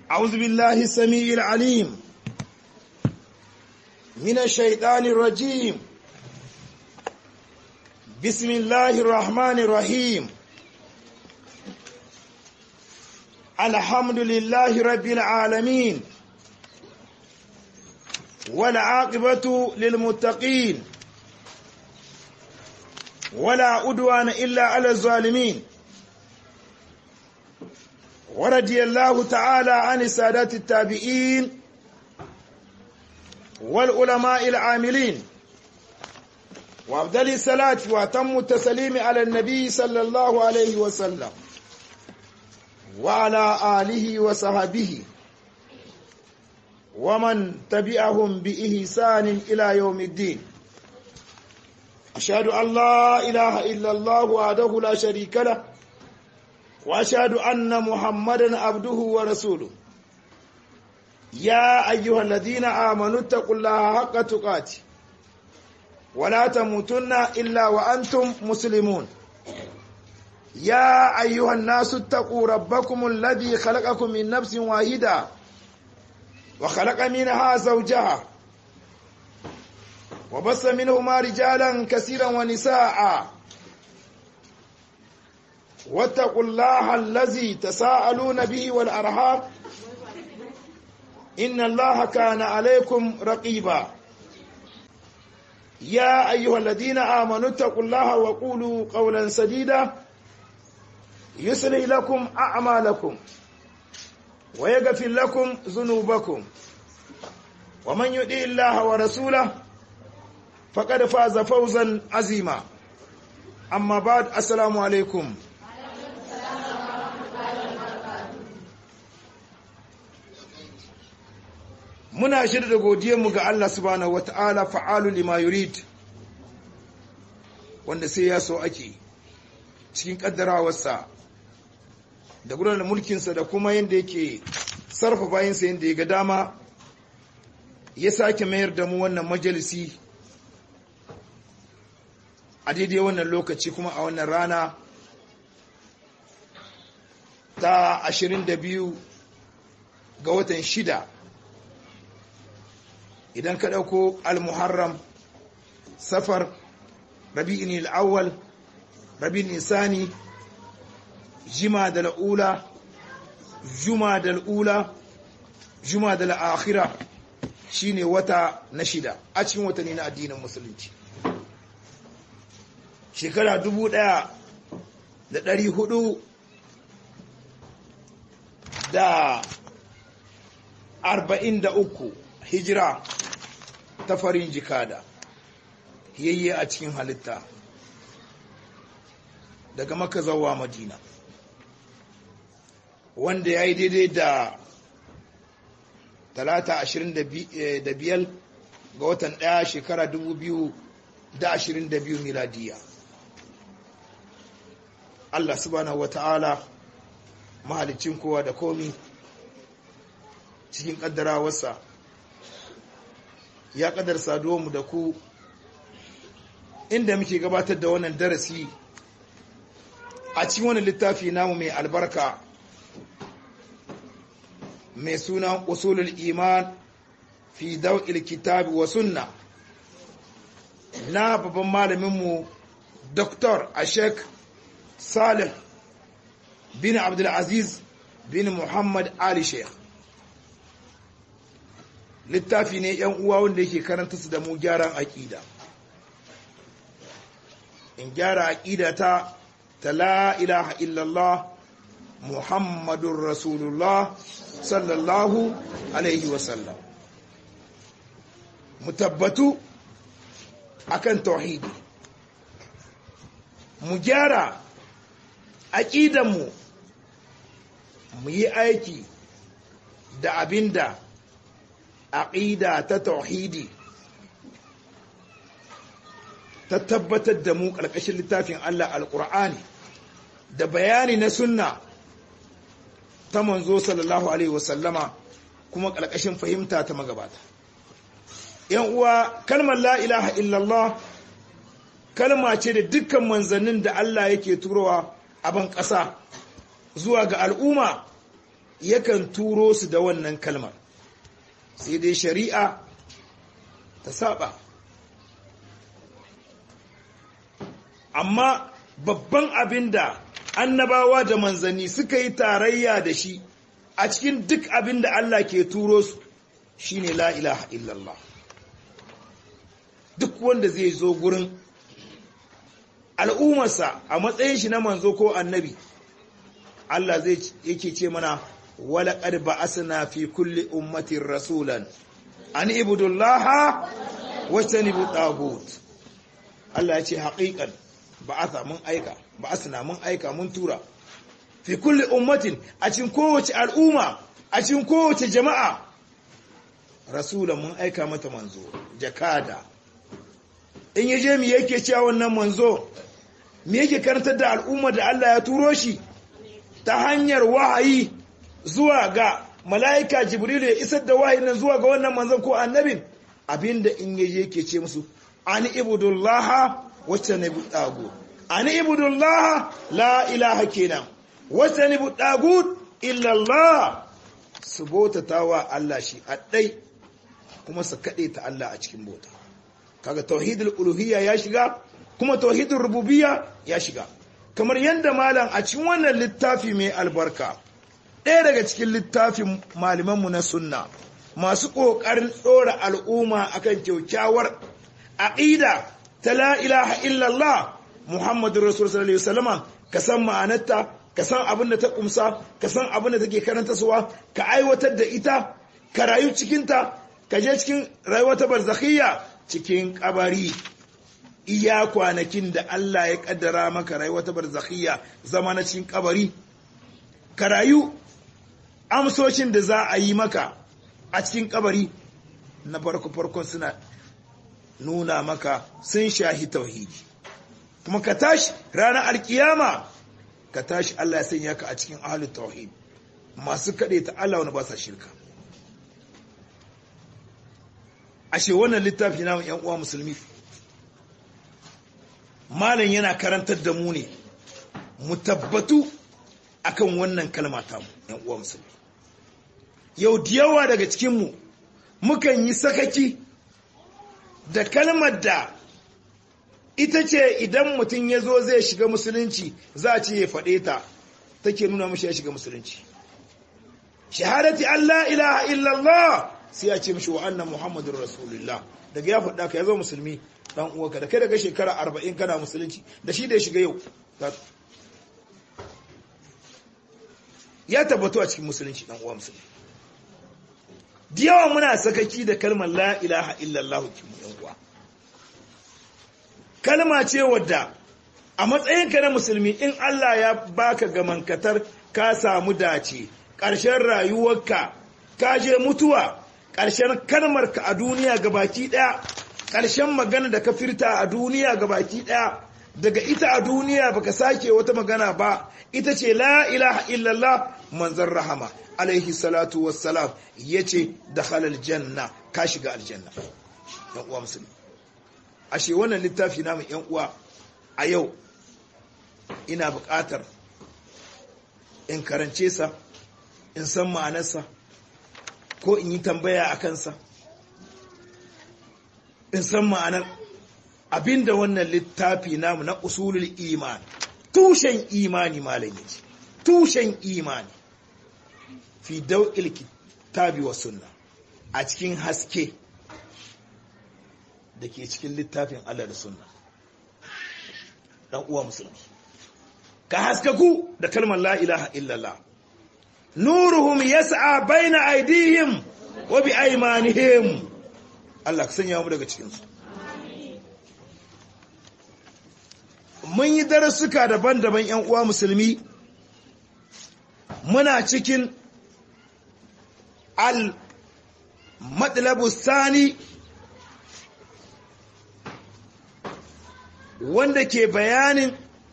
أعوذ بالله السميع العليم من الشيطان الرجيم بسم الله الرحمن الرحيم الحمد لله رب العالمين والعاقبة للمتقين ولا أدوان إلا على الظالمين ورضي الله تعالى عن السادات التابعين والعلماء العاملين وأفضل الصلاة وأتم التسليم على النبي صلى الله عليه وسلم وعلى آله وصحبه ومن تبعهم بإحسان إلى يوم الدين أشهد أن لا إله إلا الله وحده لا شريك له وأشهد أن محمدا عبده ورسوله يا أيها الذين آمنوا اتقوا الله حق تقاته ولا تموتن إلا وأنتم مسلمون يا أيها الناس اتقوا ربكم الذي خلقكم من نفس واحدة وخلق منها زوجها وبث منهما رجالا كثيرا ونساء واتقوا الله الذي تساءلون به والأرحام إن الله كان عليكم رقيبا يا أيها الذين آمنوا اتقوا الله وقولوا قولا سديدا يصلح لكم أعمالكم ويغفر لكم ذنوبكم ومن يطع الله ورسوله فقد فاز فوزا عظيما أما بعد السلام عليكم muna shirya da godiyarmu ga Allah subhanahu wata'ala fa'alu lima yurid wanda sai ya so ake cikin kaddarawarsa da gudanar mulkinsa da kuma yadda yake sarfa bayansa yadda ya ga dama ya sake mayar da mu wannan majalisi a daidai wannan lokaci kuma a wannan rana ta 22 ga watan shida idan ka ɗauko al-muharram safar rabi'in al-awwal rabi'in nisani jima da la'ula juma da la'ula juma da la'akhira shine wata na shida a cikin watanni na addinin musulunci shekara dubu ɗaya da ɗari hudu da arba'in da uku hijira ta farin jikada yayye a cikin halitta daga maka zawa madina wanda ya yi daidai da talata ashirin da biyar ga watan ɗaya shekara dubu biyu da ashirin da biyu miladiya Allah subhanahu wata'ala mahalicin kowa da komi cikin ƙaddarawarsa ya kadar mu da ku inda muke gabatar da wannan darasi a cikin wani littafi namu mai albarka mai suna usulul iman fi daw'il kitabi wa sunna na babban malaminmu Dr. Ashek Salih bin Abdulaziz bin Muhammad Ali Sheikh littafi ne yan uwa wanda yake karanta su da mu gyaran aƙida in gyara aƙida ta ta la ilaha illallah muhammadun rasulullah sallallahu alaihi wasallam mu tabbatu akan tauhidi mu gyara aƙidanmu mu yi aiki da abinda aƙida ta tauhidi ta tabbatar da mu ƙarƙashin littafin Allah alƙur'ani da bayani na sunna ta manzo sallallahu alaihi wasallama kuma ƙarƙashin fahimta ta magabata yan uwa kalmar la ilaha illallah kalma ce da dukkan manzannin da Allah yake turowa a ban ƙasa zuwa ga al'umma yakan turo su da wannan kalmar sai dai shari'a ta saba amma babban abin da annabawa da manzanni suka yi tarayya da shi a cikin duk abin da Allah ke turo su shine la ilaha illallah duk wanda zai zo gurin al'ummarsa a matsayin shi na manzo ko annabi Allah zai yake ce mana wala qad ba'asna fi kulli ummatin rasulan an ibudullaha wajtanibu tagut Allah ya ce haƙiƙan ba'atha mun aika ba'asna mun aika mun tura fi kulli ummatin a cikin kowace al'umma a cikin kowace jama'a rasulan mun aika mata manzo jakada in yaje mi yake cewa wannan manzo me yake karantar da al'umma da Allah ya turo shi ta hanyar wahayi zuwa ga mala'ika jibril ya isar da wahayin nan zuwa ga wannan manzon ko annabin abinda in yaje yake ce musu an ibudullaha wacce ne bu dagu an ibudullaha la ilaha kenan wacce ne bu dagu illa Allah su bautatawa Allah shi addai kuma su kade ta Allah a cikin bauta kaga tauhidul uluhiyya ya shiga kuma tauhidul rububiyya ya shiga kamar yadda malam a cikin wannan littafi mai albarka ɗaya daga cikin littafin malamanmu na sunna masu ƙoƙarin ɗora al'umma akan kyaukyawar aƙida ta la ilaha illallah muhammadu rasul sallallahu alaihi wasallama ka san ma'anarta ka san abin da ta kumsa ka san abin da take karanta suwa ka aiwatar da ita ka rayu cikinta ka je cikin rayuwa ta barzakhiyya cikin kabari iya kwanakin da Allah ya kaddara maka rayuwa ta barzakhiyya zama na cikin kabari ka rayu amsoshin da za a yi maka a cikin kabari na farko farkon suna nuna maka sun shahi tauhidi kuma ka tashi ranar alkiyama ka tashi Allah ya sanya ka a cikin ahlul tauhid masu kaɗe ta Allah wani ba sa shirka ashe wannan littafi namun yan uwa musulmi malam yana karantar da mu ne mu tabbatu akan wannan kalma ta mu yan uwa musulmi yau da yawa daga cikin mu mukan yi sakaki da kalmar da ita ce idan mutum ya zo zai shiga musulunci za a ce ya faɗe ta take nuna mashi ya shiga musulunci shahadati Allah ilaha illallah sai ya ce mashi wa annan muhammadun rasulullah daga ya faɗa ka ya zo musulmi dan uwanka da kai daga shekara arba'in kana musulunci da shi da ya shiga yau ya tabbatu a cikin musulunci dan uwa musulmi da yawa muna sakaki da kalmar la ilaha illallah kimu yan uwa kalma ce wadda a matsayinka na musulmi in Allah ya baka gamankatar ka samu dace ƙarshen rayuwarka ka je mutuwa ƙarshen kalmarka a duniya gabaki ɗaya ƙarshen magana da ka firta a duniya gabaki ɗaya daga ita a duniya baka sake wata magana ba ita ce la ilaha illallah manzon rahama alaihi salatu wassalam yace dakhala janna ka shiga aljanna yan uwa musulmi ashe wannan littafi namu yan uwa a yau ina buƙatar in karance sa in san ma'anarsa ko in yi tambaya a kansa in san ma'anar abinda wannan littafi namu na usulul iman tushen imani malam yace tushen imani fi daw'il kitabi wa sunna a cikin haske da ke cikin littafin Allah da sunna dan uwa musulmi ka haskaku da kalmar la ilaha illallah nuruhum yas'a baina aydihim wa bi aymanihim Allah ka sanya mu daga cikin su mun yi darussuka daban-daban ƴan uwa musulmi muna cikin al matlabu sani wanda ke bayanin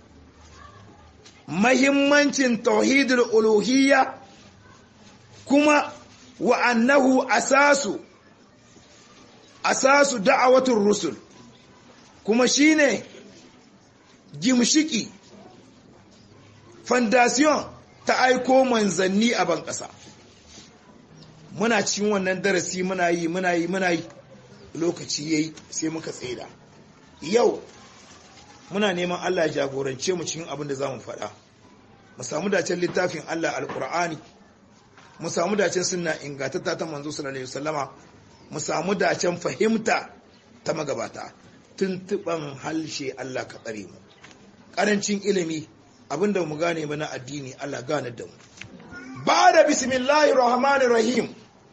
mahimmancin tauhidul uluhiyya kuma wa annahu asasu asasu da'awatul rusul kuma shine gimshiki fondation ta aiko manzanni a ban ƙasa muna cikin wannan darasi muna yi muna yi muna yi lokaci yayi sai muka tsaida yau muna neman Allah ya jagorance mu cikin abin da zamu faɗa mu samu dacen littafin Allah alqur'ani mu samu dacen sunna ingantatta ta manzo sallallahu alaihi wasallama mu samu dacen fahimta ta magabata tuntuban halshe Allah ka tsare mu karancin ilimi abinda mu gane ba na addini Allah gane da mu ba da bismillahir rahmanir rahim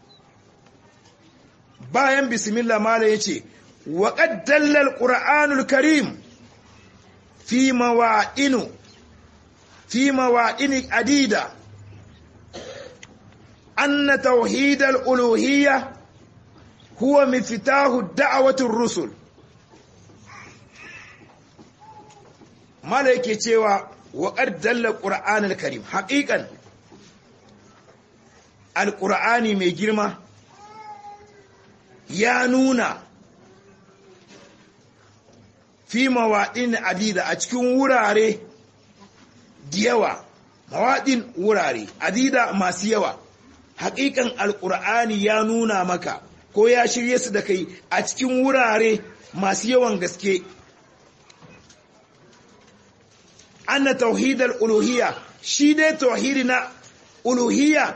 bayan bismillah mala yace wa qad dalla alqur'anul karim fi mawa'inu fi mawa'ini adida anna tauhid al-uluhiyya huwa miftahu da'wati ar-rusul mala yake cewa wa qad dalla alqur'anul karim haqiqan alqur'ani mai girma ya nuna fi mawaɗin adida a cikin wurare da yawa mawaɗin wurare adida masu yawa haƙiƙan alƙur'ani ya nuna maka ko ya shirye su da kai a cikin wurare masu yawan gaske anna tauhidal uluhiyya shi dai tauhidi na uluhiyya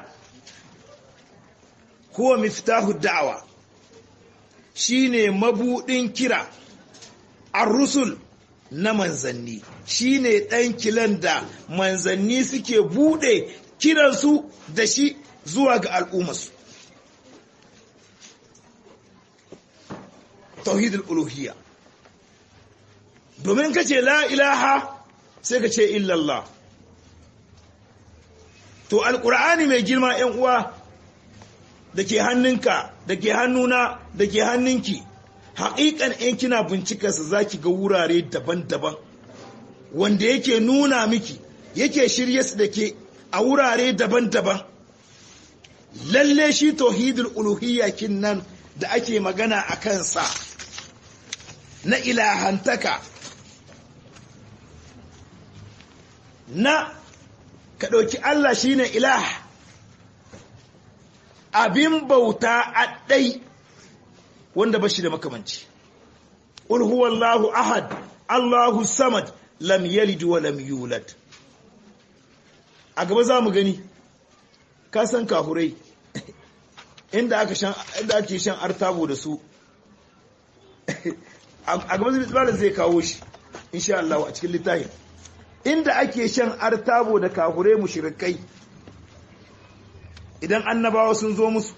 huwa miftahu da'awa shine mabudin kira ar-rusul na manzanni shine dan kilan da manzanni suke bude kiransu da shi zuwa ga al'ummarsu tauhidul uluhiyya domin kace la ilaha sai ka ce illallah to alqur'ani mai girma ƴan uwa da ke hannunka da ke hannuna da ke hannunki haƙiƙan in kina bincikarsa za ki ga wurare daban-daban wanda yake nuna miki yake shirye su da ke a wurare daban-daban lalle shi tauhidul uluhiyyakin nan da ake magana a kansa na ilahantaka na ka ɗauki Allah shine ilah abin bauta a ɗai wanda ba shi da makamanci. Ƙul huwallahu ahad, Allahu samad, lam yalid wa lam yulad. A gaba za mu gani, ka san kahurai, inda aka shan inda ake shan artabo da su. A gaba zai zai kawo shi, insha Allah a cikin littafin. Inda ake shan artabo da kahurai mushrikai idan annabawa sun zo musu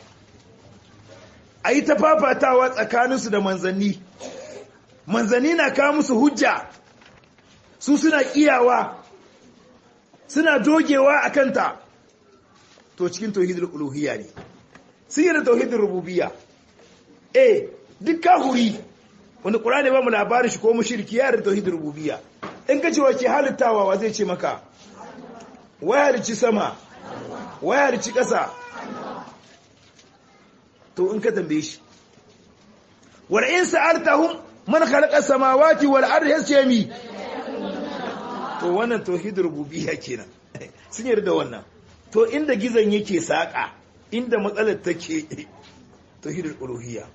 a yi ta fafatawa tsakaninsu da manzanni manzanni na kawo musu hujja su suna kiyawa suna dogewa a kanta to cikin tauhidul uluhiyya ne sun yi da tauhidul rububiyya eh duk kahuri wanda ƙurani ba mu labarin shi ko mushriki ya da tauhidul rububiyya in ka ce wace halittawa wa zai ce maka wayar ci sama wayar ci ƙasa to in ka tambaye shi wal in sa'altahum man khalaqa samawati wal ardi yasmi to wannan tauhidur rububiyya kenan sun yarda wannan to inda gizon yake saka inda matsalar take tauhidul uluhiyya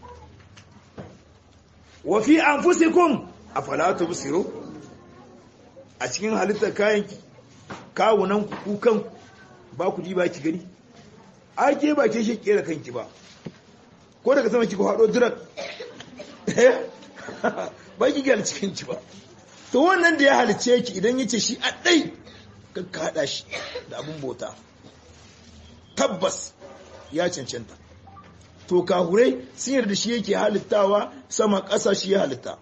wa fi anfusikum afala tubsiru a cikin halittar kayan kawunan ku kan ba ku ji ba ki gani ake ba ke shi kera kanki ba ko daga sama kika haɗo dirak ba ki gyara cikinki ba to wannan da ya halice ki idan yace shi a ɗai kan ka haɗa shi da abin bauta tabbas ya cancanta to kahurai sun yarda shi yake halittawa sama ƙasa shi ya halitta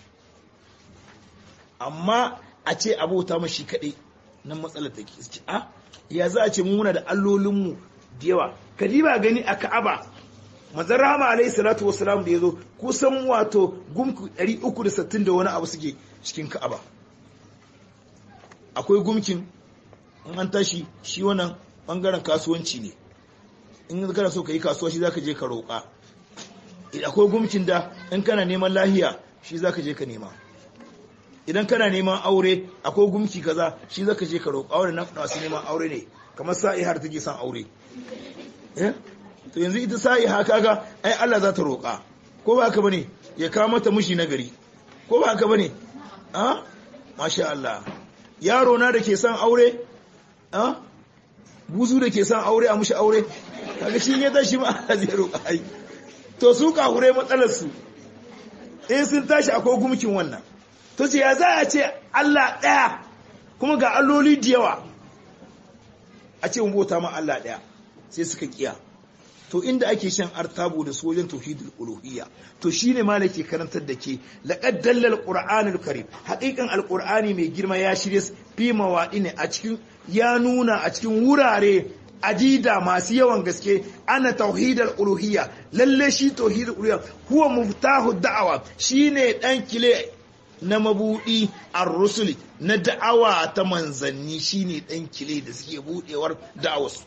amma a ce abota mashi kaɗai nan matsalar take ce a ya za a ce muna da allolinmu da yawa kadiba gani a ka'aba manzon rahama alaihi salatu wassalam da yazo kusan wato gumku 360 da wani abu suke cikin ka'aba akwai gumkin in an tashi shi wannan bangaren kasuwanci ne in kana so ka yi kasuwa shi zaka je ka roƙa akwai gumkin da in kana neman lahiya shi zaka je ka nema idan kana neman aure akwai gumki kaza shi zaka je ka roƙa aure na masu neman aure ne kamar sa'i har take son aure eh to yanzu ita sa'i ha kaga ai Allah za ta roƙa ko ba haka bane ya kawo mata mushi na gari ko ba haka bane a masha Allah yaro na da ke son aure a buzu da ke son aure a mushi aure kaga shi ya tashi ma Allah zai roƙa ai to su kahure matsalar su in sun tashi akwai gumkin wannan to ce ya za a ce Allah ɗaya kuma ga alloli da yawa a ce mun bauta ma Allah ɗaya sai suka kiya to inda ake shan artabu da sojan tauhidul uluhiyya to shine malaki karantar da ke laqad dallal qur'anul karim haqiqan alqur'ani mai girma ya shirye fi mawadi ne a cikin ya nuna a cikin wurare adida masu yawan gaske ana tauhidul uluhiyya lalle shi tauhidul uluhiyya huwa muftahu da'awa shine dan kile na mabudi ar-rusuli na da'awa ta manzanni shine dan kile da suke budewar da'awarsu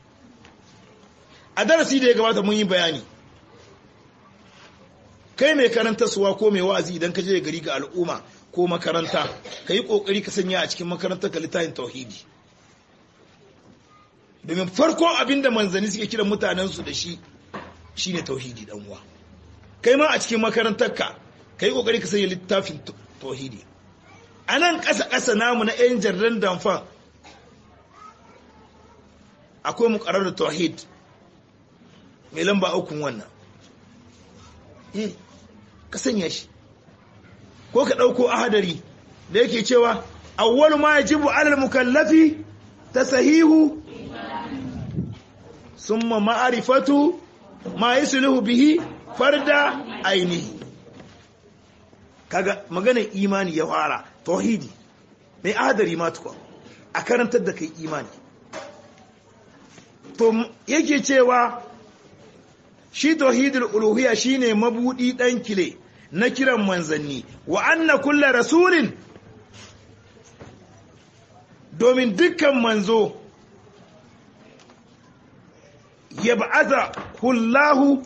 a darasi da ya gabata mun yi bayani kai mai karanta suwa ko mai wa'azi idan ka je gari ga al'umma ko makaranta ka yi ƙoƙari ka sanya a cikin makarantar ka littafin tauhidi domin farkon abin da manzanni suke kiran mutanensu da shi shine tauhidi dan uwa kai ma a cikin makarantar ka ka yi ƙoƙari ka sanya littafin tauhidi a nan ƙasa-ƙasa namu na 'yan jarran damfan akwai muƙarar da tauhid mai lamba ukun wannan eh ka sanya shi ko ka ɗauko ahadari da yake cewa awwal ma yajibu alal mukallafi tasahihu summa ma'rifatu ma yusluhu bihi farda ainihi kaga magana imani ya fara tauhidi mai ahadari ma tukwa a karantar da kai imani to yake cewa shi tauhidul uluhiyya shine mabudi dan kile na kiran manzanni wa anna kullu rasulin domin dukkan manzo yab'atha kullahu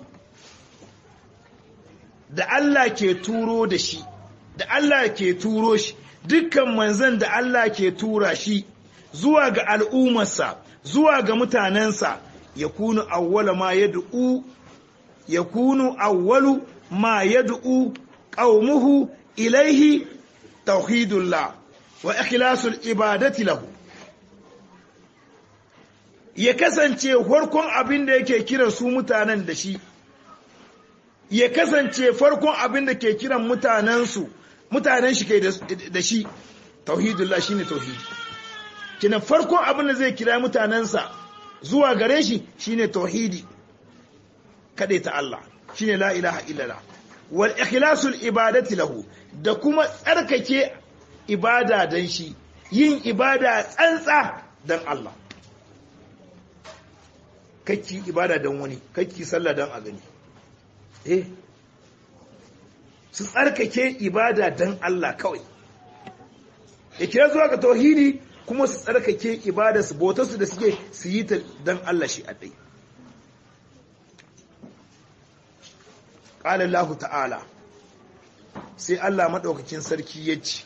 da Allah ke turo da shi da Allah ke turo shi dukkan manzan da Allah ke tura shi zuwa ga al'ummarsa zuwa ga mutanensa ya kunu awwala ma yad'u yakunu awwalu ma yad'u qaumuhu ilayhi tauhidullah wa ikhlasul ibadati lahu ya kasance farkon abin da yake kiran su mutanen da shi ya kasance farkon abin da ke kiran mutanensu mutanen shi kai da shi tauhidullah shine tauhidi kina farkon abin da zai kira mutanensa zuwa gare shi shine tauhidi ta Allah shine la ilaha illallah wal ikhlasul ibadati lahu da kuma tsarkake ibada dan shi yin ibada tsantsa dan Allah kakki ibada dan wani kakki sallah dan a gani eh su tsarkake ibada dan Allah kawai ya kira zuwa ga tauhidi kuma su tsarkake ibada su bautarsu da suke su yi ta dan Allah shi a ɗai ƙala Allah ta'ala sai Allah maɗaukakin sarki ya ce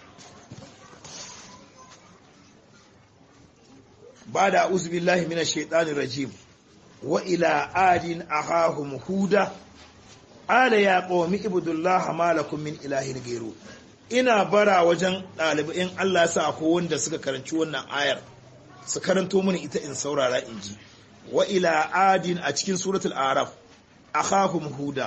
ba da uzubillahi mina shaitanin rajim wa ila adin ahahum huda ala ya ƙomi ibudullaha malakun min ilahin gairu ina bara wajen ɗalibai Allah sa ko wanda suka karanci wannan ayar su karanto mini ita in saurara in ji wa ila adin a cikin suratul araf akhahum huda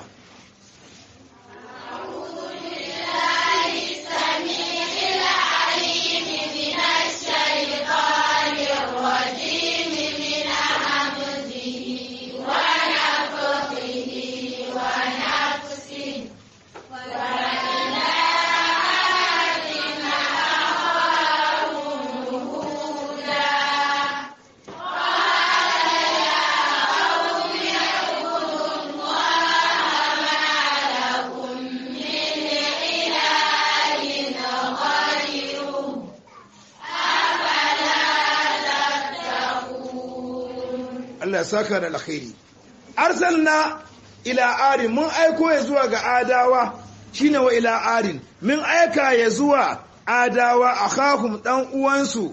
Allah ya saka da alkhairi arsalna ila arin mun aiko ya zuwa ga adawa shine wa ila arin mun aika ya zuwa adawa akhahum dan uwansu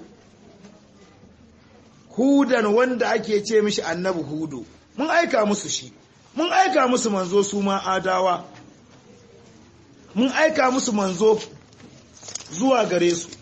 hudan wanda ake ce mishi annabi hudu mun aika musu shi mun aika musu manzo su ma adawa mun aika musu manzo zuwa gare su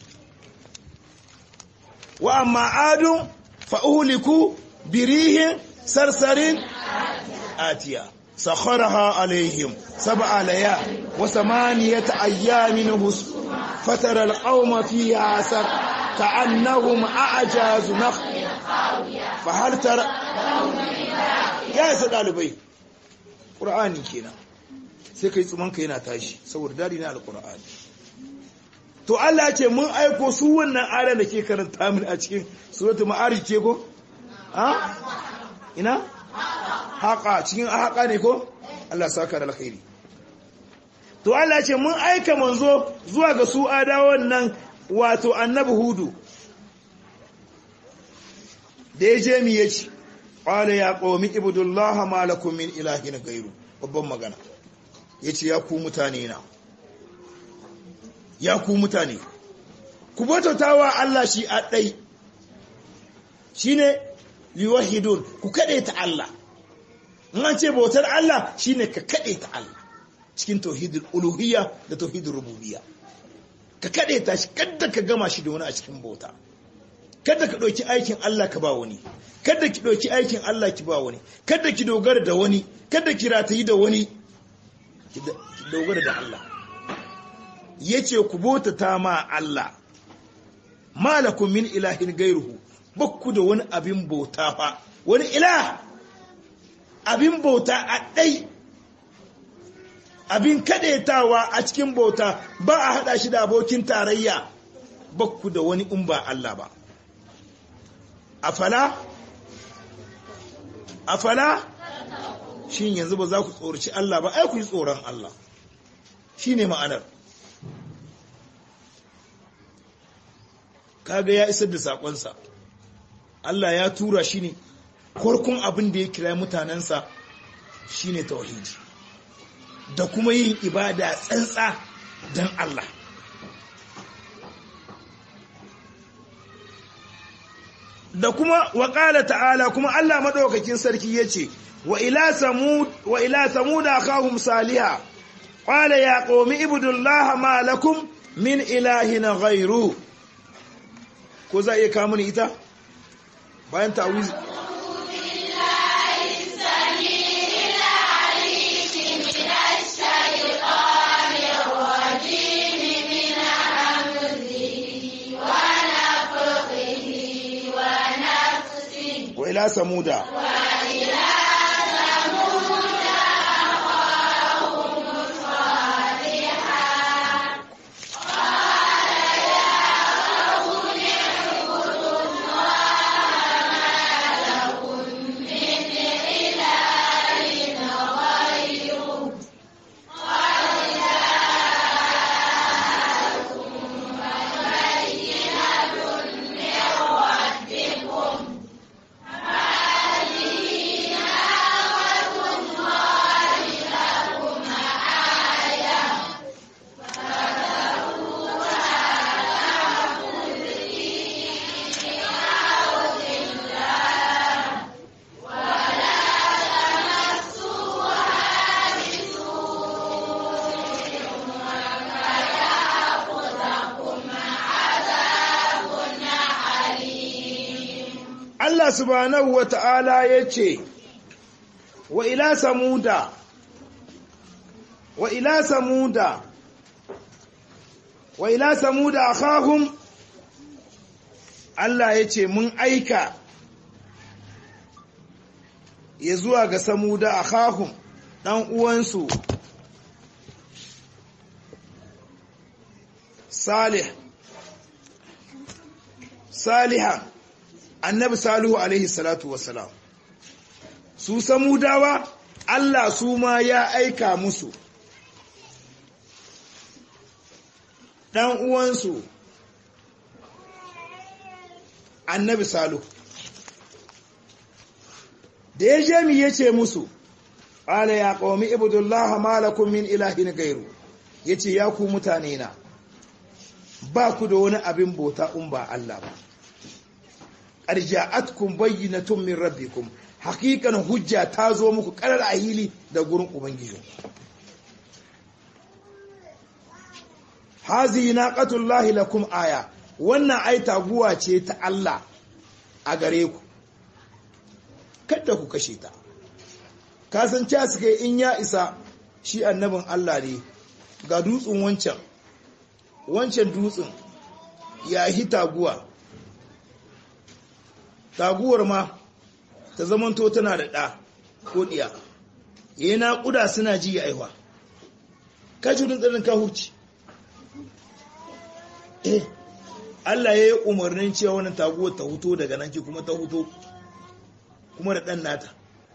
wa amma adun fa'uliku birihin sarsarin atiya sakharaha alaihim sab'a layal wa samaniyata ayyamin hus fatara alqawma fiha asar ka'annahum a'jazu nakh fa hal tara ya isa dalibai qur'ani kenan sai kai tsumanka yana tashi saboda dadi na alqur'ani to Allah ce mun aiko su wannan ayar da ke karanta min a cikin suratul ma'arij ce ko ha ina haqa cikin haqa ne ko Allah saka da alkhairi to Allah ce mun aika manzo zuwa ga su adawan nan wato annabi hudu da ya je mi yace qala ya qawmi ibudullaha ma lakum min ilahin ghairu babban magana yace ya ku mutane na ya ku mutane ku bautawa Allah shi a ɗai shi ne liwahidun ku kaɗe ta Allah an ce bautar Allah shi ne ka kaɗe ta Allah cikin tauhidul uluhiyya da tauhidul rububiyya ka kaɗe ta shi kada ka gama shi da wani a cikin bauta kada ka ɗauki aikin Allah ka ba wani kada ki ɗauki aikin Allah ki ba wani kada ki dogara da wani kada ki ratayi da wani ki dogara da Allah ya ce ku bautata ma Allah malakun min ilahin gairuhu bakku da wani abin bauta fa wani ilah abin bauta a ɗai abin kaɗaitawa a cikin bauta ba a haɗa shi da abokin tarayya bakku da wani in ba Allah ba afala afala shin yanzu ba za ku tsoraci Allah ba ai ku yi tsoron Allah shine ma'anar kaga ya isar da sakonsa Allah ya tura shi ne farkon abin da ya kira mutanensa shine tauhidi da kuma yin ibada tsantsa don Allah da kuma waƙala ta'ala kuma Allah maɗaukakin sarki ya ce wa ila samuda akahum saliha qala ya qaumi ibudullaha ma lakum min ilahin ghairu ko za a iya kawo ni ita bayan ta'awiz wa ila samuda Allah subhanahu wa ta'ala ya ce, Wa ila samuda, wa ila samuda, wa ila samuda a kahun, Allah ya ce, Mun aika ya zuwa ga samuda a kahun ɗan uwansu, Salih, Saliha. annabi salihu alaihi salatu wassalam su samudawa Allah su ma ya aika musu ɗan uwansu annabi salihu da ya je mi yace musu qala ya qaumi ibudullaha ma lakum min ilahin ghairu yace ya ku mutane na ba ku da wani abin bauta in ba Allah ba arja'atkum bayyinatun min rabbikum haqiqan hujja ta zo muku karar ahili da gurin ubangiji hazi naqatullahi lakum aya wannan ai taguwa ce ta Allah a gare ku kada ku kashe ta kasance suka in ya isa shi annabin Allah ne ga dutsen wancan wancan dutsen ya yi taguwa taguwar ma ta zamanto tana da ɗa ko ɗiya yayi naƙuda suna ji ya aiwa ka ci tsarin ka hurci eh Allah ya yi umarnin cewa wannan taguwar ta huto daga nan ki kuma ta huto kuma da ɗan nata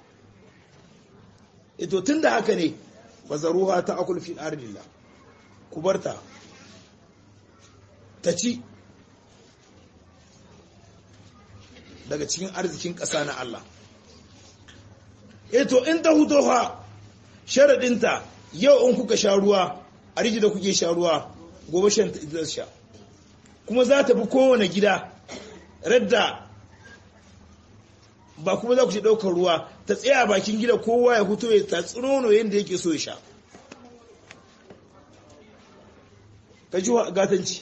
ito tun da haka ne bazaruha ta akul fi ardillah ku barta ta ci daga cikin arzikin ƙasa na Allah ito in ta huto ha sharaɗinta yau in kuka sha ruwa a riji da kuke sha ruwa gobe shan ta sha kuma za ta bi kowane gida radda ba kuma za ku ce ɗaukar ruwa ta tsaya bakin gida kowa ya huto ya tatsi nono yadda yake so ya sha ka ji gatanci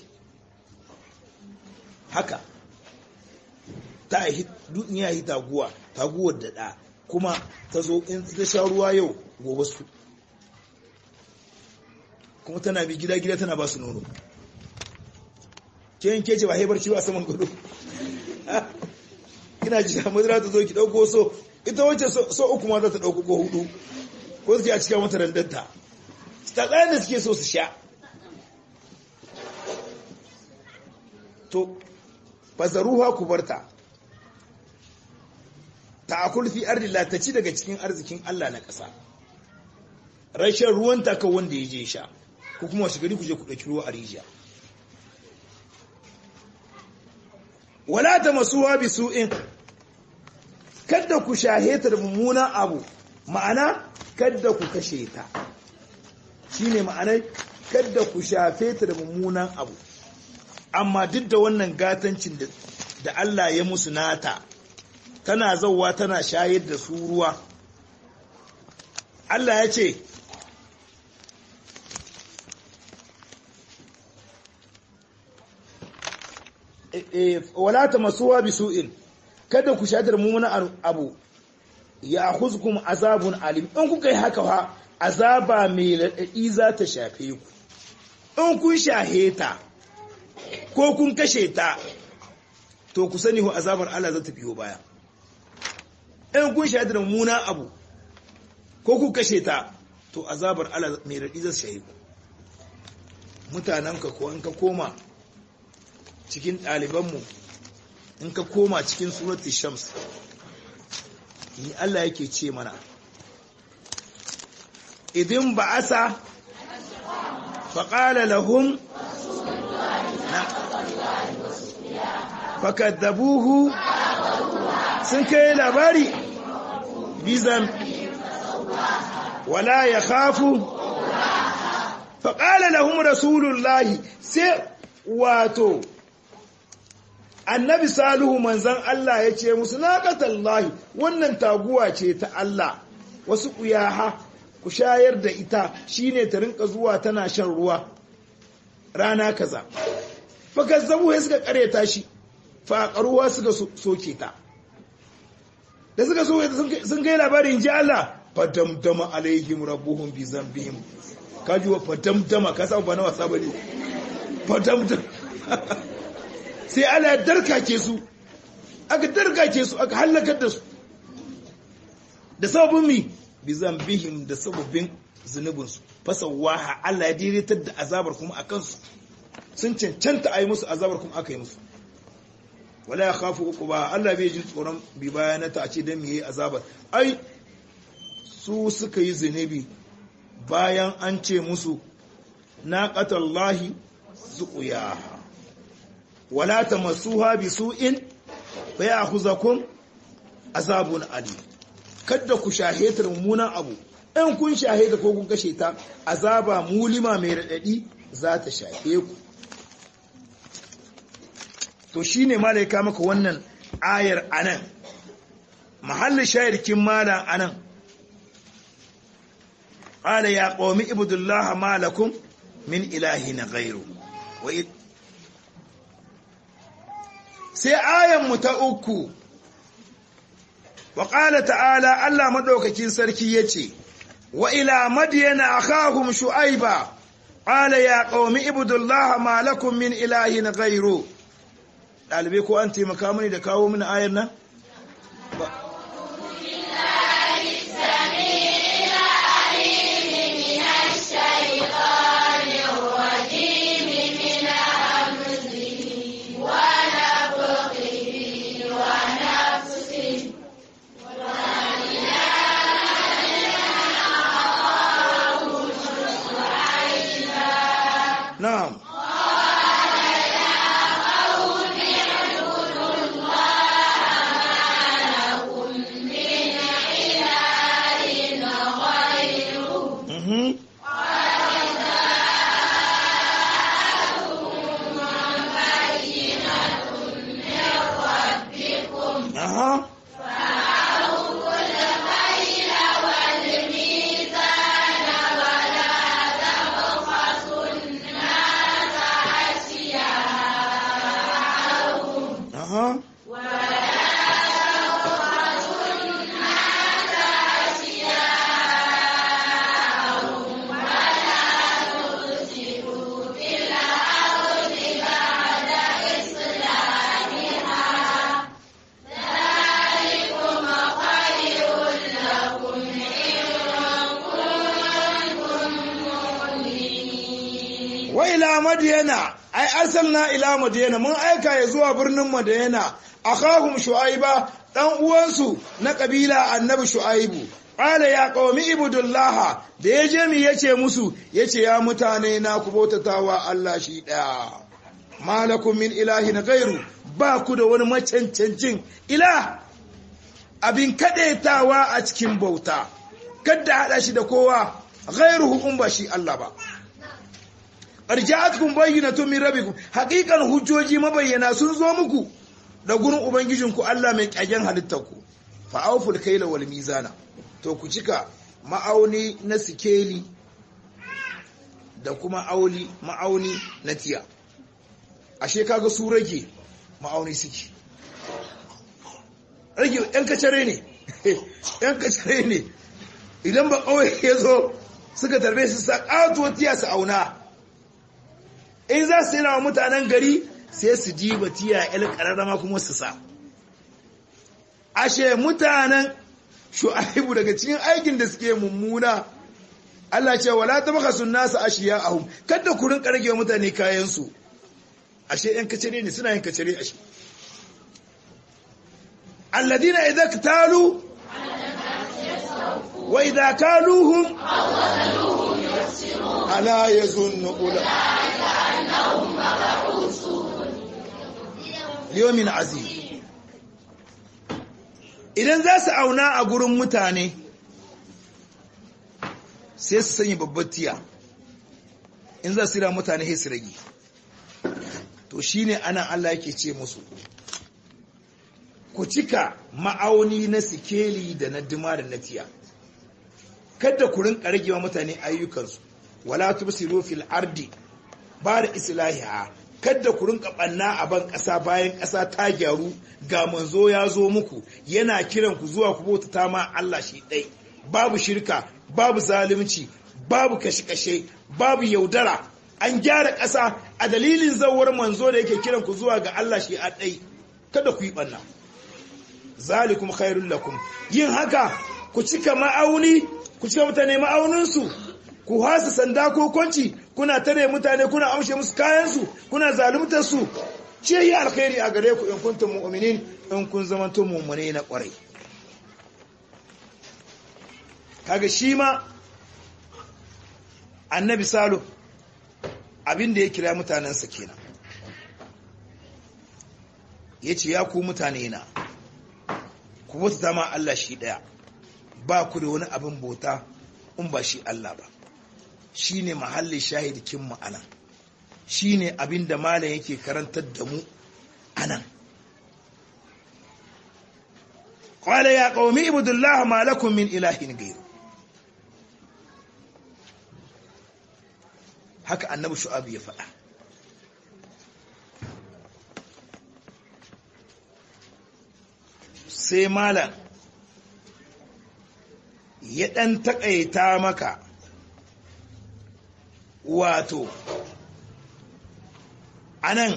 haka ta ya yi taguwa taguwar da ɗa kuma ta zo in ta sha ruwa yau gobe su kuma tana bi gida-gida tana ba su nono ke yin kece ba haibar ciwo a saman gado ina ji madara ta zo ki dauko so ita wacce so uku ma za ta dauko ko hudu ko suke a cikin mata randanta ta tsayin da suke so su sha to fazaruha ku barta ta akul fi ardillah ta ci daga cikin arzikin Allah na ƙasa rashin ruwan taka wanda ya je sha ko kuma wasu gari ku je ku ɗauki ruwa a rijiya wala ta masuwa bi su'in kada ku shahe ta da mummunan abu ma'ana kada ku kashe ta shine ma'anar kada ku shafe ta da mummunan abu amma duk da wannan gatancin da Allah ya musu nata tana zauwa tana shayar da su ruwa Allah ya ce wala ta masuwa bi su'in kada ku shatar mummunan abu ya huzkum azabun alim in kuka yi haka fa azaba mai raɗaɗi za ta shafe ku in kun shahe ta ko kun kashe ta to ku sani azabar Allah za ta biyo baya in kun shahe ta mummunan abu ko kun kashe ta to azabar Allah mai raɗi za ta shafe ku mutanenka ko in ka koma cikin ɗalibanmu in ka koma cikin surati shams ni Allah yake ce mana idin ba'asa faƙala lahum fakaddabuhu sun kai labari bizan wala ya khafu faƙala lahum rasulullahi sai wato annabi salihu manzan Allah ya ce musu naqatallahi wannan taguwa ce ta Allah wasu kuyaha ku shayar da ita shine ta rinka zuwa tana shan ruwa rana kaza fakazzabu sai suka kareta shi faƙaruwa suka soke ta da suka so sun kai labarin ji Allah fadamdama alaihim rabbuhum bi zambihim kaji wa fadamdama ka samu ba na wasa bane fadamdama sai Allah ya darkake su aka darkake su aka halakar da su da sababin mi bi zambihim da sababin zunubinsu fasawaha Allah ya daidatar da azabar kuma akan su sun cancanta a yi musu azabar kuma aka yi musu wala ya khafu uku ba Allah bai jin tsoron bi bayanata a ce don mu yi azabar ai su suka yi zunubi bayan an ce musu naqatallahi zuqyaha wala tamassuha bisu'in fa ya'khuzakum azabun ali kada ku shaheta mummunan abu in kun shaheta ko kun kashe ta azaba mulima mai radadi za ta shafe ku to shine malaika maka wannan ayar anan mahallin shayarkin malam anan qala ya qaumi ibudullah ma lakum min ilahin ghairu wa sai ayan mu ta uku wa qala ta'ala Allah madaukakin sarki yace wa ila madyana akhahum shu'aiba qala ya qaumi ibudullah ma lakum min ilahin ghairu dalibai ko an taimaka mini da kawo mini ayar nan نعم Mhm. Aha. Aha. wa ila madiyana ai arsalna ila madiyana mun aika ya zuwa birnin madiyana akhahum shuaiba dan uwansu na kabila annabi shuaibu qala ya qaumi ibudullah da yaje mi yace musu yace ya mutane na ku bautatawa Allah shi daya malakum min ilahin ghairu ba ku da wani macancancin ilah abin kadaitawa a cikin bauta kada hada shi da kowa ghairuhu in ba shi Allah ba arja'atkum bayyinatun min rabbikum haqiqan hujjoji mabayyana sun zo muku da gurin ubangijinku Allah mai kyagen halittarku fa awful kayla wal mizana to ku cika ma'auni na sikeli da kuma auli ma'auni na tiya ashe kaga su rage ma'auni suke rage yan kacare ne yan kacare ne idan ba kawai ya zo suka tarbe su sa ƙatuwa tiya su auna in za su yi wa mutanen gari sai su diba tiya il ƙararrama kuma su sa ashe mutanen shu'aibu daga cikin aikin da suke mummuna Allah ce wala tabakhasun nasu ashiya'ahum kada ku rinka rage mutane kayan su ashe yan kacere ne suna yin kacere ashe alladina idza ktalu wa idza kaluhum ala yazunnu ulaika liyomin azim idan za su auna a gurin mutane sai su sanya babbar tiya in za su yi mutane sai su rage to shine ana Allah yake ce musu ku cika ma'auni na sikeli da na dima da na tiya kada ku rinka rage wa mutane ayyukansu wala tubsiru fil ardi ba da islahiha kada ku rinka banna a ban ƙasa bayan ƙasa ta gyaru ga manzo ya zo muku yana kiran ku zuwa ku bauta ma Allah shi ɗai babu shirka babu zalunci babu kashe-kashe babu yaudara an gyara ƙasa a dalilin zawar manzo da yake kiran ku zuwa ga Allah shi a ɗai kada ku yi banna zalikum khairul lakum yin haka ku cika ma'auni ku cika mutane ma'auninsu ku hasa sanda ko kwanci kuna tare mutane kuna amshe musu kayansu kuna zaluntar su ce yi alkhairi a gare ku in kuntum mu'minin in kun zamanto mu'mine na kwarai kaga shi ma annabi salo abin da ya kira mutanensa kenan ya ce ya ku mutane na ku bauta ma Allah shi daya ba ku da wani abin bauta in ba shi Allah ba shi ne mahallin shahidikin ma'ana shi ne abin da malam yake karantar da mu anan qala ya qaumi ibudullah ma lakum min ilahin ghayr haka annabi shu'aib ya faɗa sai malam ya ɗan taƙaita maka wato anan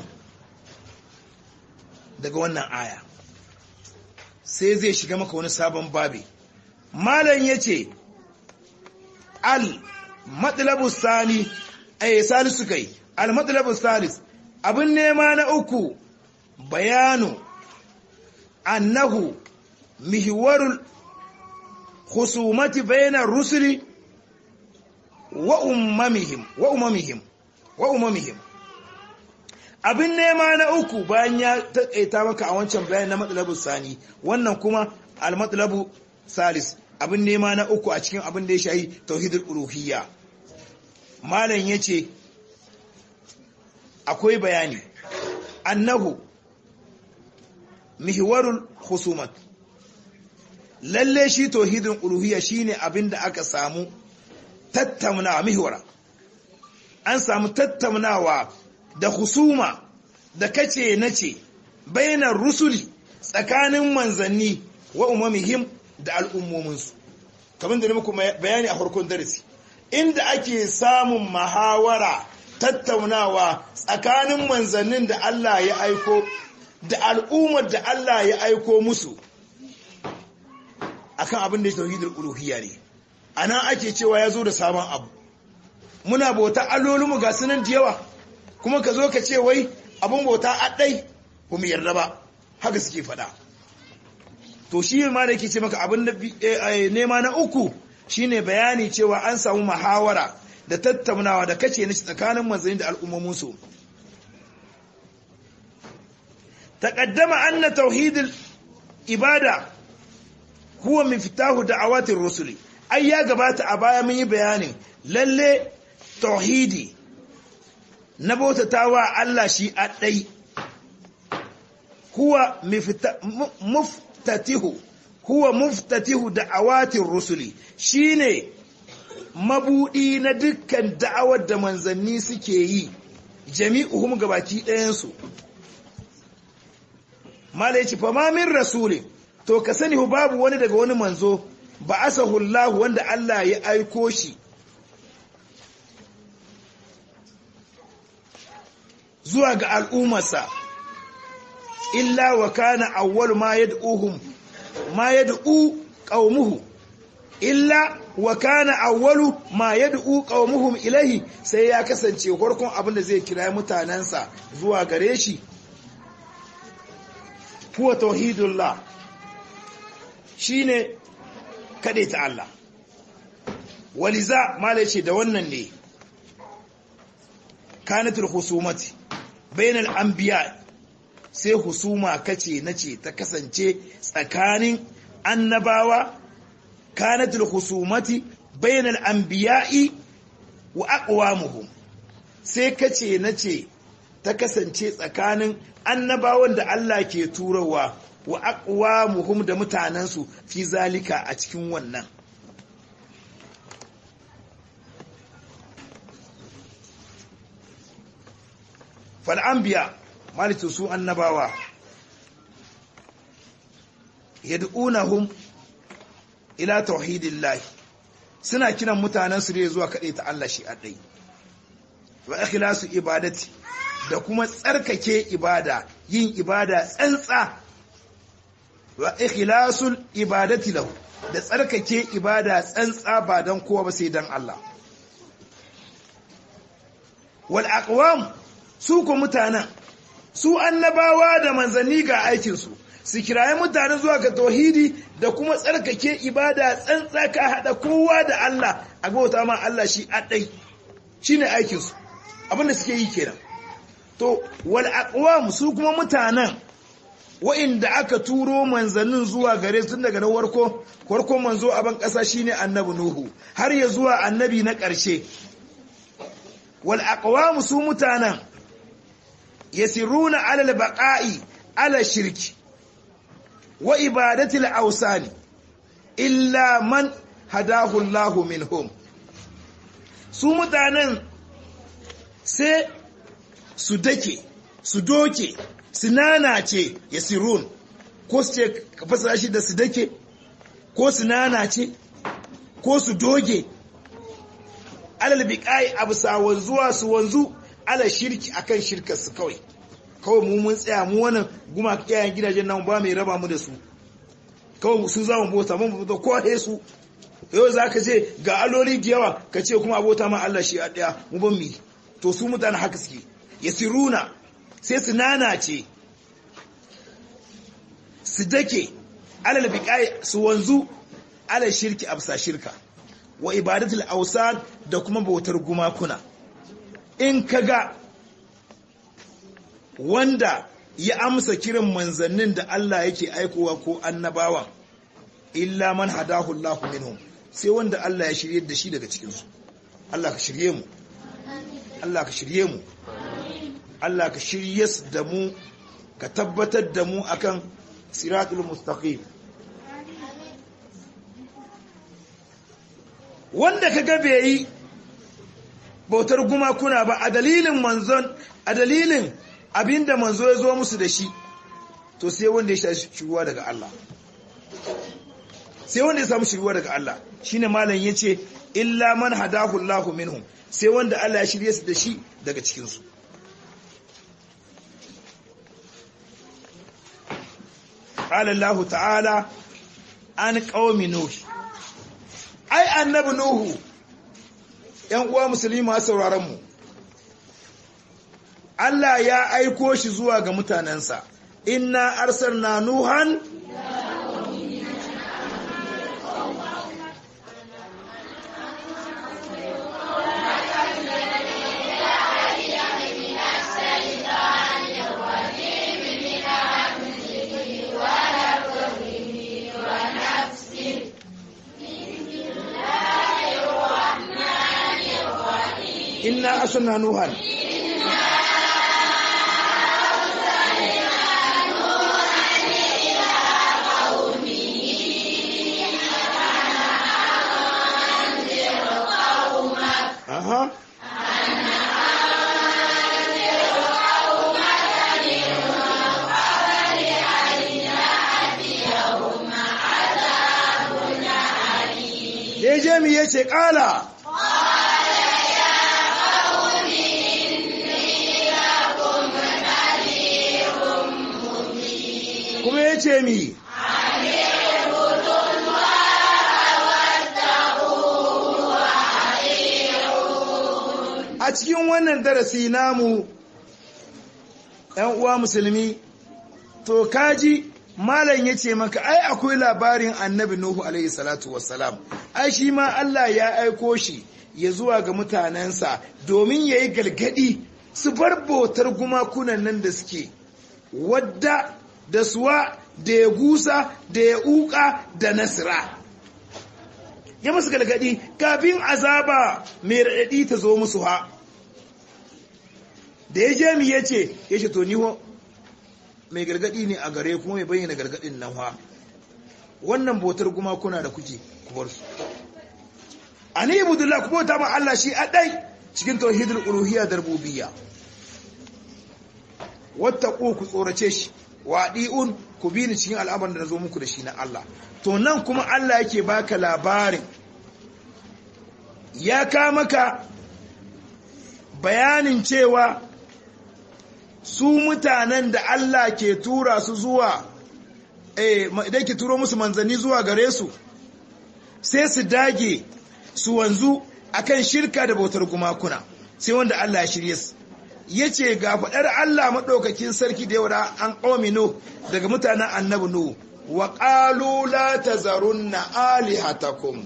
daga wannan aya sai zai shiga maka wani sabon babi malam ya ce al matsalabu sani a salisu kai al matsalabu salis abin nema na uku bayanu annahu mihiwarul khusumati bainar rusuli wa ummamihim wa ummamihim wa ummamihim abin nema na uku bayan ya taƙaita maka a wancan bayan na matsalabu sani wannan kuma al-matsalabu salis abin nema na uku a cikin abin da ya shahi tauhidul uluhiyya malam yace akwai bayani annahu mihwarul khusumat lalle shi tauhidul uluhiyya shine abin da aka samu tattaunawa mihwara an samu tattaunawa da husuma da kace nace bainar rusuli tsakanin manzanni wa umamihim da al'ummominsu kamar da muku bayani a farkon darasi inda ake samun mahawara tattaunawa tsakanin manzannin da Allah ya aiko da al'ummar da Allah ya aiko musu akan abin da ya tauhidul uluhiyya ne anan ake cewa ya zo da sabon abu muna bauta allolinmu ga sunan da yawa kuma ka zo ka ce wai abin bauta a ɗai ba mu yarda ba haka suke faɗa to shi ma da yake ce maka abin da nema na uku shine bayani cewa an samu muhawara da tattaunawa da kace na tsakanin manzanni da al'ummominsu taqaddama anna tauhidul ibada huwa miftahu da'awatir rusuli ai ya gabata a baya mun yi bayanin lalle tauhidi na bautatawa Allah shi a ɗai huwa muftatihu huwa muftatihu da'awatin rusuli shine mabudi na dukkan da'awar da manzanni suke yi jami'uhum gabaki ɗayansu mala yace fa ma min rasulin to ka sani babu wani daga wani manzo ba asahu Allah wanda Allah ya aiko shi zuwa ga al'ummarsa illa wa kana awwal ma yad'uhum ma yad'u qaumuhu illa wa kana awwalu ma yad'u qaumuhum ilahi sai ya kasance farkon abin da zai kira mutanansa zuwa gare shi huwa tauhidullah shine ta Allah waliza mala ce da wannan ne kanatul husumati bainal anbiya sai husuma kace nace ta kasance tsakanin annabawa kanatul husumati bainal anbiya'i wa aqwamuhum sai kace nace ta kasance tsakanin annabawan da Allah ke turawa wa aqwamuhum da mutanansu fi zalika a cikin wannan fal anbiya malitu su annabawa yad'unahum ila tauhidillah suna kiran mutanansu ne zuwa kade ta Allah shi adai wa ikhlasu ibadati da kuma tsarkake ibada yin ibada tsantsa wa ikhlasul ibadati lahu da tsarkake ibada tsantsa ba dan kowa ba sai dan Allah wal aqwam su ko mutanen su annabawa da manzanni ga aikin su su kiraye mutane zuwa ga tauhidi da kuma tsarkake ibada tsantsa ka hada kowa da Allah a bauta ma Allah shi adai shine aikin su abinda suke yi kenan to wal aqwam su kuma mutanen wa'inda aka turo manzannin zuwa gare su tun daga na warko warko manzo a ban kasa shine annabi nuhu har ya zuwa annabi na ƙarshe wal aqwam su mutanen yasiruna alal baqa'i ala shirki wa ibadatil awsani illa man hadahu Allahu minhum su mutanen sai su dake su doke su nanace yasirun ko su ce ka fasara shi da su dake ko su nanace ko su doge alal biqai absa wanzuwa su wanzu ala shirki akan shirkar su kawai kawai mu mun tsaya mu wannan guma kiyayen gidajen nan ba mai raba mu da su kawai su za mu bota mun bota ko he su yau za ka ce ga aloli da yawa ka ce kuma abota ma Allah shi a daya mu ban mi to su mutane haka suke yasiruna sai su nanace su dake alal biqai su wanzu ala shirki absa shirka wa ibadatul awsan da kuma bautar gumakuna in kaga wanda ya amsa kiran manzannin da Allah yake aikowa ko annabawan illa man hadahu Allah minhum sai wanda Allah ya shirye da shi daga cikin su Allah ka shirye mu Allah ka shirye mu Allah ka shirye da mu ka tabbatar da mu akan siratul mustaqim wanda ka ga bai yi bautar gumakuna ba a dalilin manzon a dalilin abinda manzo ya zo musu da shi to sai wanda ya shafi shiruwa daga Allah sai wanda ya samu shiruwa daga Allah shine malam yace illa man hadahu Allahu minhum sai wanda Allah ya shirye su da shi daga cikin su qala Allah ta'ala an qaumi nuh ai annabi nuhu ‘yan uwa musulmi masu sauraron mu Allah ya aiko shi zuwa ga mutanensa inna arsalna nuhan inna arsalna nuhan Aha. Deje mi yace kala kuma yace mi a cikin wannan darasi namu ‘yan uwa musulmi to kaji malam ya ce maka ai akwai labarin annabi nuhu alaihi salatu wassalam ai shi ma Allah ya aiko shi ya zuwa ga mutanensa domin ya yi galgadi su bar bautar gumakunan nan da suke wadda da suwa da ya gusa da ya uka da nasira ya musu galgadi kafin azaba mai raɗaɗi ta zo musu ha da ya je mi ya ce ya ce to ni mai gargadi ne a gare kuma mai bayyana gargadin nan ha wannan bautar gumakuna da kuke kubar su ani ibudullah ku bauta ma Allah shi a ɗai cikin tauhidul uluhiyya da rububiyya wattaqu ku tsorace shi wadi'un ku bi ni cikin al'amarin da nazo muku da shi na Allah to nan kuma Allah yake baka labarin ya ka maka bayanin cewa su mutanen da Allah ke tura su zuwa eh idan ke turo musu manzanni zuwa gare su sai su dage su wanzu akan shirka da bautar gumakuna sai wanda Allah ya shirye su yace ga fadar Allah madaukakin sarki da yawa an qauminu daga mutanen annabi nu wa qalu la tazarunna alihatakum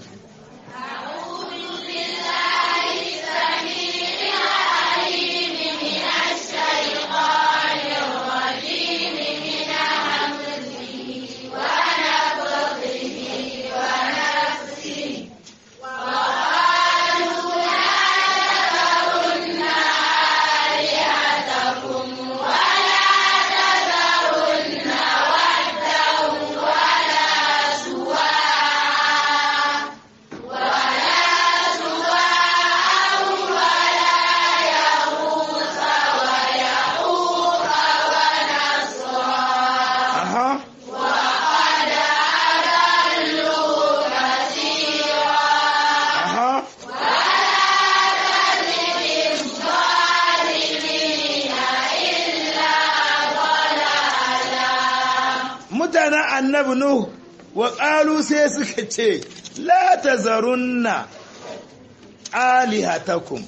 annabi nuh wa qalu sai suka ce la tazarunna alihatakum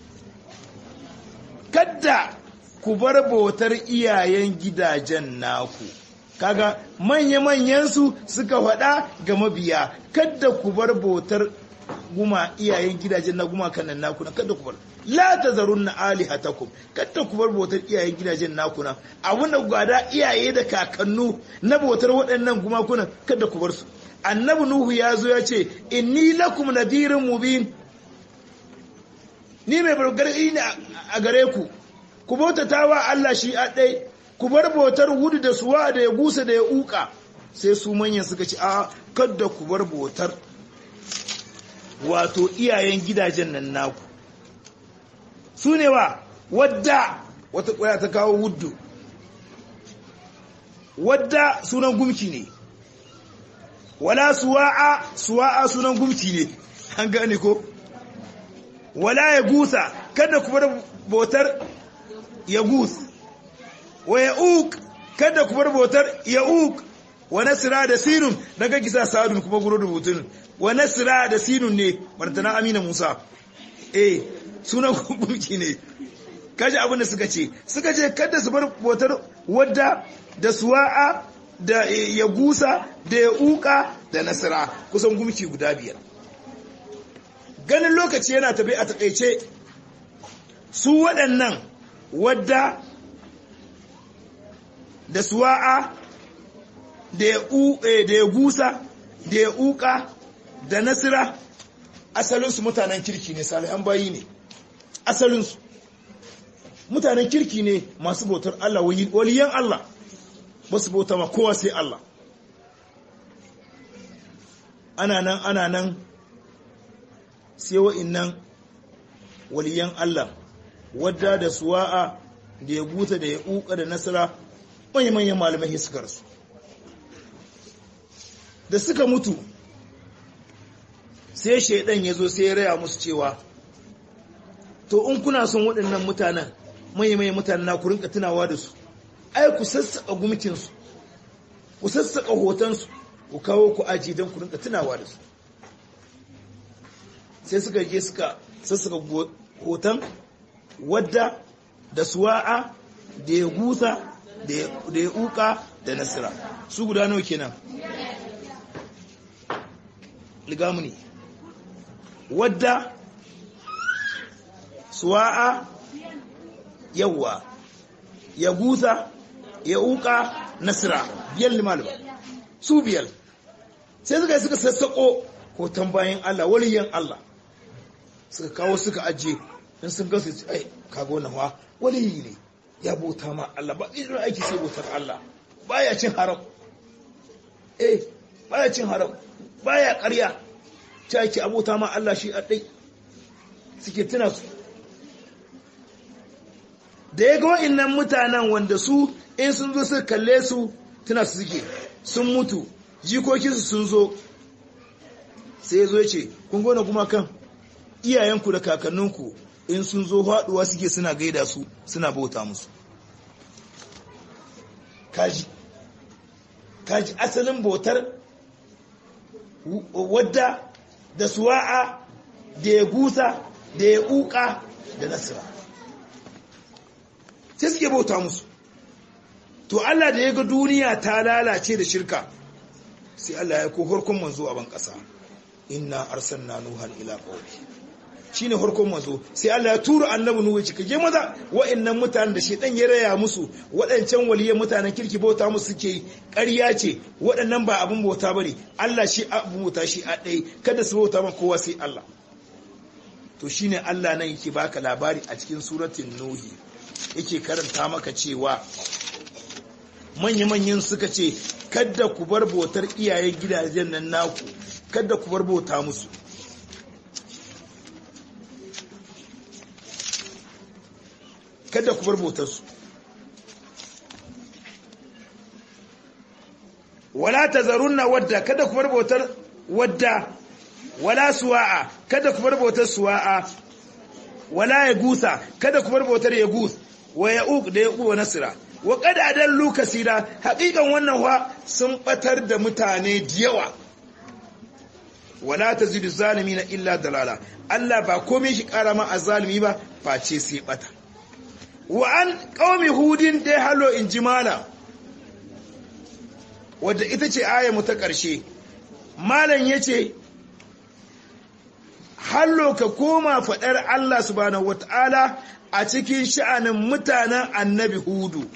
kadda ku bar bautar iyayen gidajen naku kaga manya-manyansu suka faɗa ga mabiya kadda ku bar bautar guma iyayen gidajen na guma kanan naku na kadda ku bar la tazarunna alihatakum kadda ku bar bautar iyayen gidajen naku na abin da gwada iyaye da kakannu na bautar waɗannan gumakunan kadda ku bar su annabi nuhu ya zo ya ce inni lakum nadirin mubin ni mai bargarɗi ne a gare ku ku bautata wa Allah shi a ɗai ku bar bautar wudu da suwa da ya gusa da ya uka sai su manyan suka ci a kadda ku bar bautar wato iyayen gidajen nan naku su ne wa wadda wata kwaya ta kawo wuddu wadda sunan gumki ne wala suwa'a suwa'a sunan gumki ne an gane ko wala ya gusa kada ku bar bautar ya gus wa ya uk kada ku bar bautar ya uk wa nasira da sinun daga kisa sadun kuma guro rubutun wa nasira da sinun ne martana amina musa eh sunan gumki ne kaji abin da suka ce suka ce kada su bar bautar wadda da suwa'a da ya gusa da ya uka da nasira kusan gumki guda biyar ganin lokaci yana tafi a takaice su waɗannan wadda da suwa'a da ya gusa da ya uka da nasira asalinsu mutanen kirki ne salihan bayi ne asalinsu mutanen kirki ne masu bautar Allah waliyan Allah ba su bauta ma kowa sai Allah ana nan ana nan sai wa'innan waliyan Allah wadda da suwa'a da ya guta da ya uka da nasara manya-manyan malamai suka rasu da suka mutu sai shaidan ya zo sai ya raya musu cewa to in kuna son waɗannan mutanen manya-manyan mutanen na ku rinka tunawa da su ai ku sassaƙa gumkinsu ku sassaƙa hotonsu ku kawo ku aji don ku rinka tunawa da su sai suka je suka sassaƙa hoton wadda da suwa'a da ya gusa da ya uka da nasira su guda nawa kenan ligamuni wadda suwa'a yawwa ya gusa ya uka nasira biyar limalima su biyar sai suka yi suka sassaƙo hoton bayan Allah waliyan Allah suka kawo suka ajiye in sun gasu ai kaga wannan wa waliyi ne ya bauta ma Allah ba irin aiki sai bautar Allah baya cin haram eh baya cin haram baya ƙarya ta yake abota ma Allah shi a ɗai suke tuna su da ya ga wa'innan mutanen wanda su in sun zo su kalle su tuna su suke sun mutu jikokinsu sun zo sai ya zo ya ce kun gona kuma kan iyayenku da kakanninku in sun zo haɗuwa suke suna gaida su suna bauta musu kaji kaji asalin bautar wadda da suwa'a da ya gusa da ya uka da nasira sai suke bauta musu to Allah da ya ga duniya ta lalace da shirka sai Allah ya ko harkon manzo a ban ƙasa inna arsalna nuhan ila qaumi shine harkon manzo sai Allah ya tura annabi nuhu cika je maza wa'annan mutanen da shedan ya raya musu waɗancan waliyan mutanen kirki bauta musu suke ƙarya ce waɗannan ba abin bauta bane Allah shi abin bauta shi a ɗaya kada su bauta ma kowa sai Allah to shine Allah nan yake baka labari a cikin suratul nuhi yake karanta maka cewa manya-manyan suka ce kada ku bar bautar iyayen gidajen nan naku kada ku bar bauta musu kada ku bar bautarsu wala tazarunna wadda kada ku bar bautar wadda wala suwa'a kada ku bar bautar suwa'a wala ya gusa kada ku bar bautar ya gus wa ya uq da ya uwa nasira wa qad adallu kasira haƙiƙan wannan wa sun batar da mutane da yawa wala tazidu zalimina illa dalala Allah ba komai shi kara ma azzalimi ba face sai bata wa an qaumi hudin dai halo in jimala wadda ita ce aya mu ta ƙarshe malam yace hallo ka koma faɗar Allah subhanahu wata'ala a cikin sha'anin mutanen annabi hudu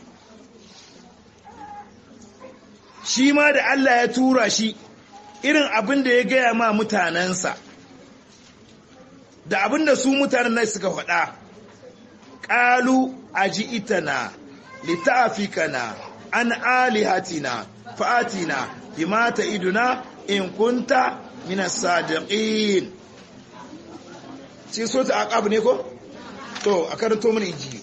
shi ma da Allah ya tura shi irin abin da ya gaya ma mutanensa da abin da su mutanen nan suka faɗa ƙalu a ji itana littafikana an alihatina fa'atina bimata iduna in kunta minas sadiqin sai so ta aqab ne ko to a karanto mana injili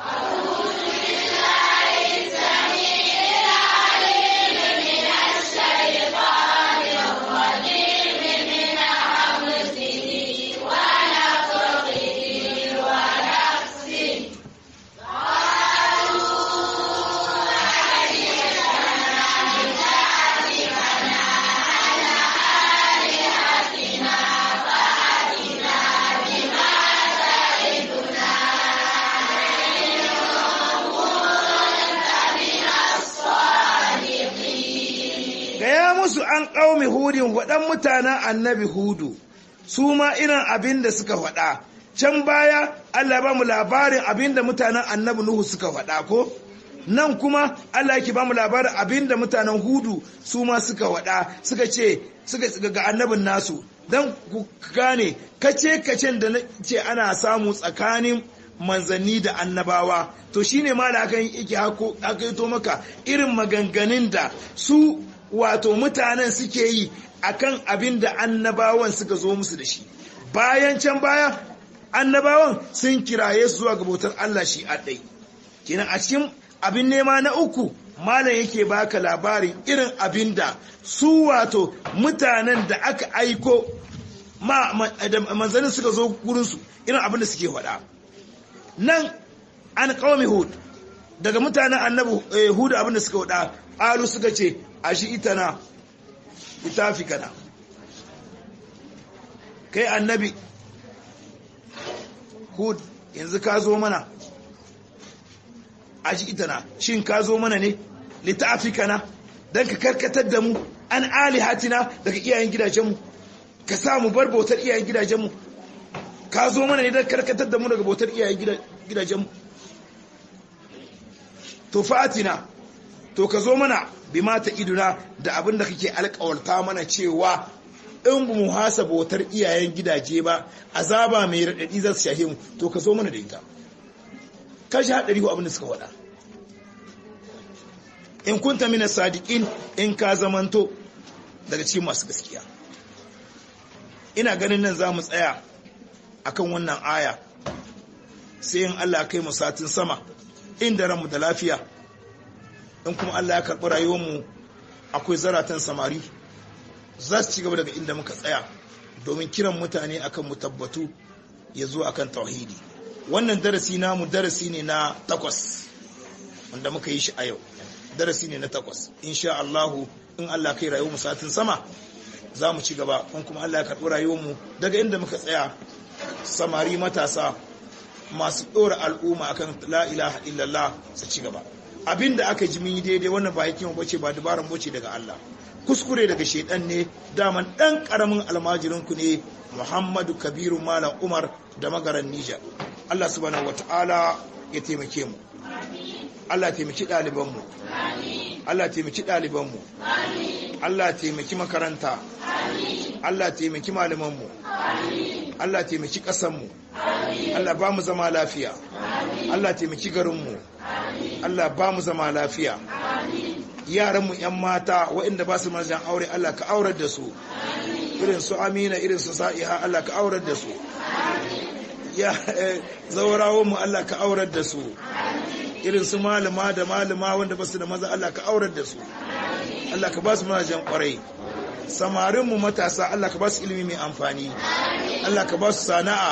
gaya musu an ƙaumi hudin waɗan mutanen annabi hudu su ma irin abin da suka faɗa can baya Allah ba mu labarin abin da mutanen annabi nuhu suka faɗa ko nan kuma Allah yake ba mu labarin abin da mutanen hudu su ma suka faɗa suka ce suka ga annabin nasu don ku gane kace kacen da ce ana samu tsakanin manzanni da annabawa to shine ma da aka yake hakaito maka irin maganganun da su wato mutanen suke yi akan abin da annabawan suka zo musu da shi bayan can baya annabawan sun kiraye su zuwa ga bautar Allah shi aɗai kenan a cikin abin nema na uku malam yake baka labarin irin abin da su wato mutanen da aka aiko ma manzannin suka zo gurinsu irin abin da suke faɗa nan an kawami hud daga mutanen annabi hudu abin da suka faɗa ƙalu suka ce a shi ita na itafi kana kai annabi hud yanzu ka zo mana a shi ita na shin ka zo mana ne littafi kana don ka karkatar da mu an alihatina daga iyayen gidajenmu ka sa mu bar bautar iyayen gidajenmu ka zo mana ne don karkatar da mu daga bautar iyayen gidajenmu to fatina to ka zo mana bi mata iduna da abin da kake alkawarta mana cewa in mu hasa bautar iyayen gidaje ba azaba mai raɗaɗi za su shahe mu to ka zo mana da ita kashi haɗari ko abin da suka waɗa in kunta mina sadiqin in ka zamanto daga cikin masu gaskiya ina ganin nan za mu tsaya akan wannan aya sai in Allah kai mu satin sama inda ranmu da lafiya in kuma Allah ya karɓi rayuwarmu akwai zaratan samari za su ci gaba daga inda muka tsaya domin kiran mutane akan mu tabbatu ya zo akan tauhidi wannan darasi namu darasi ne na takwas wanda muka yi shi a yau darasi ne na takwas insha Allahu in Allah kai rayuwarmu satin sama za mu ci gaba in kuma Allah ya karɓi rayuwarmu daga inda muka tsaya samari matasa masu ɗora al'umma akan la ilaha illallah su ci gaba abinda aka ji yi daidai wannan ba hikima bace ba dabaran bace daga Allah kuskure daga shedan ne daman dan karamin almajirin ku ne Muhammadu Kabiru Malam Umar da magaran Niger Allah subhanahu wataala ya taimake mu Allah taimaki ɗaliban mu Allah taimaki ɗaliban mu Allah taimaki makaranta Allah taimaki malaman mu Allah taimaki ƙasar mu Allah ba mu zama lafiya Allah taimaki garin mu Allah ba mu zama lafiya yaranmu 'yan mata waɗanda ba su marjan aure Allah ka aurar da su irin su amina irin su sa'iha Allah ka aurar da su ya mu Allah ka aurar da su irin su malama da malama wanda ba su da maza Allah ka aurar da su Allah ka ba su marjan kwarai samarinmu matasa Allah ka ba su ilimi mai amfani Allah ka ba su sana'a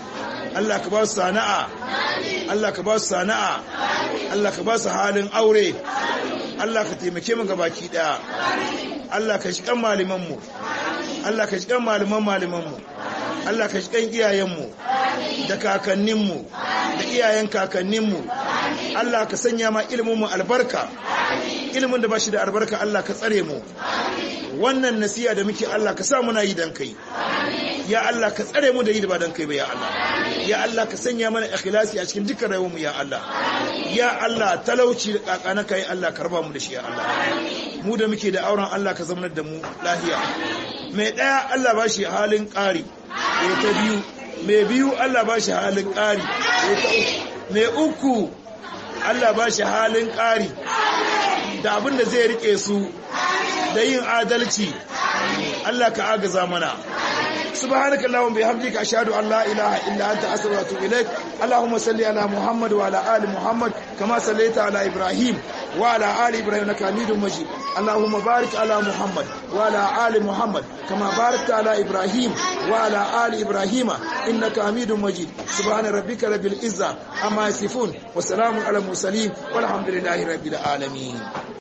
Allah ka ba su sana'a Allah ka ba su sana'a Allah ka ba su halin aure Allah ka taimake mu gabaki daya Allah ka shi kan malaman mu Allah ka shi kan malaman malaman mu Allah ka shi kan iyayen mu da kakannin mu da iyayen kakannin mu Allah ka sanya ma ilimin mu albarka ilimin da ba shi da albarka Allah ka tsare mu wannan nasiya da muke Allah ka sa muna yi dan kai ya Allah ka tsare mu da yi da ba dan kai ba ya Allah ya Allah ka sanya mana ikhlasi a cikin dukkan rayuwar mu ya Allah ya Allah talauci da kakana kai Allah ka raba mu da shi ya Allah mu da muke da auren Allah ka zamanar da mu lahiya mai daya Allah ba shi halin ƙari ya ta biyu mai biyu Allah ba shi halin ƙari ya ta uku mai uku Allah ba shi halin ƙari da abin da zai rike su da yin adalci Allah ka agaza mana سبحانك اللهم بحمدك أشهد أن لا إله إلا أنت أستغفرك وأتوب إليك اللهم صل على محمد وعلى آل محمد كما صليت على إبراهيم وعلى آل إبراهيم إنك حميد مجيد اللهم بارك على محمد وعلى آل محمد كما باركت على إبراهيم وعلى آل إبراهيم إنك حميد مجيد سبحان ربك رب العزة أما يصفون وسلام على المرسلين والحمد لله رب العالمين